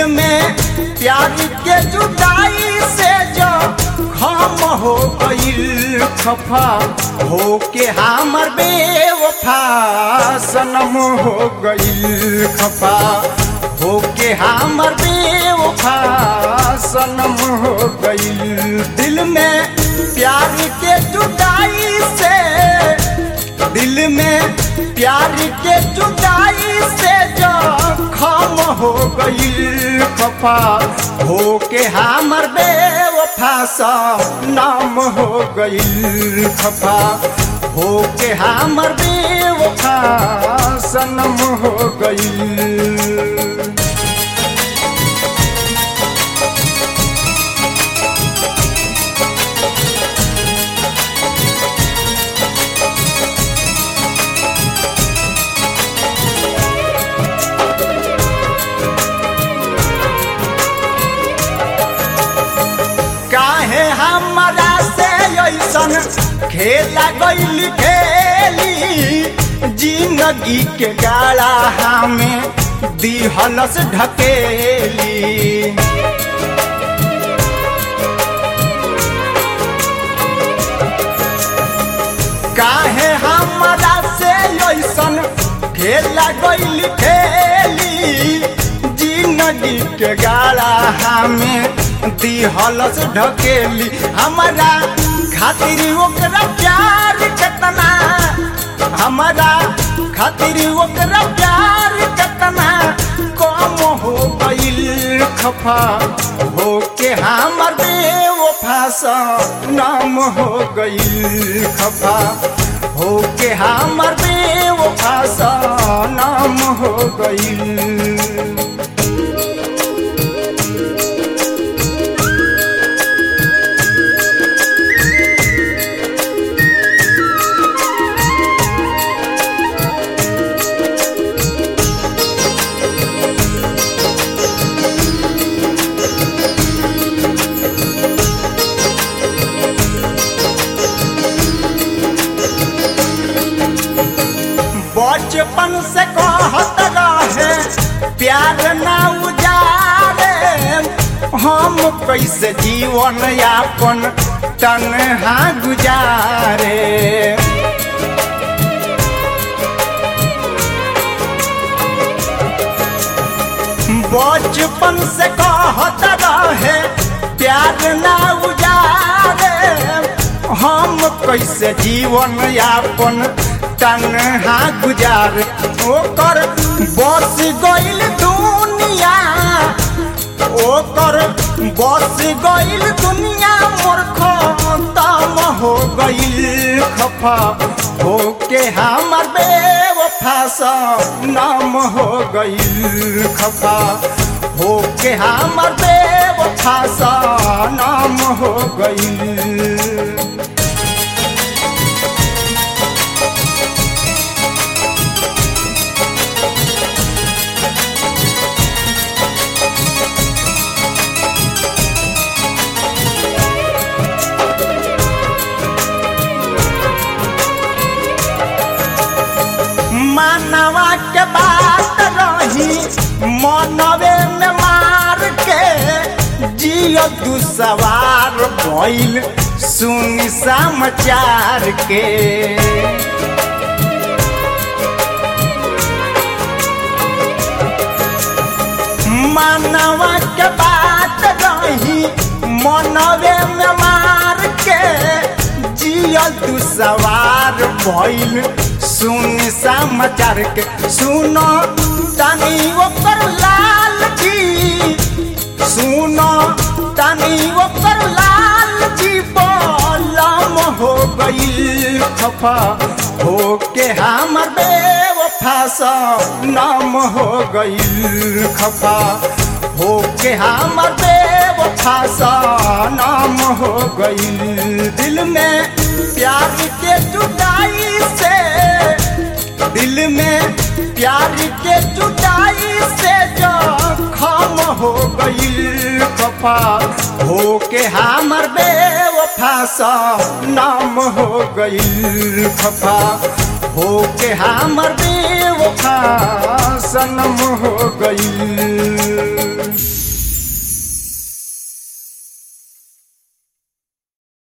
में प्यार के जुदाई से जो खम हो गईल खफा हो के हमर बेवफा सनम हो गईल खफा हो के हमर बेवफा सनम हो गईल दिल में प्यार के जुदाई से दिल में प्यार के जुदाई से जो खम हो गई खफा हो के हमर बेवफा सा नाम हो गई खफा हो के हमर बेवफा सनम हो गई काहे हमरा से ऐसन खेला गईल खेली जिंदगी के गाड़ा हमें दिहलस ढकेली काहे हमरा से ऐसन खेला गईल खेली जिंदगी के गाड़ा हमें दिहलस ढकेली हमारा खातिर ओकरा प्यार केतना हमारा खातिर ओकरा प्यार केतना कम हो गईल खफा हो के हमर बेवफा सा नाम हो गईल खफा हो के हमर बेवफा सा नाम हो गईल बचपन से कहत रहे प्यार ना उजारे हम कैसे जीवन यापन तनहा गुजारे बचपन से कहत रहे प्यार ना उजारे हम कैसे जीवन यापन तनहा गुजार ओकर बस गईल दुनिया ओकर बस गईल दुनिया मोर खतम हो गईल खफा हो के हमर बेवफा सा नाम हो गईल खफा हो के हमर बेवफा सा नाम हो गईल मानवा के बात रही मनवे में मार के जियो तू सवार भइल सुन समाचार के मानवा के बात रही मनवे में मार के जियो तू सवार भइल सुन समाचार के सुनो तनी ओकर लाल जी सुनो तनी ओकर लाल जी बोलम हो गईल खफा हो के हमर बेवफा सा नाम हो गईल खफा हो के हमर बेवफा सा नाम हो गईल दिल में प्यार के जुदाई से दिल में प्यार के जुदाई से जो खम हो गईल खफा हो के हमर बेवफा सा नाम हो गईल खफा हो के हमर बे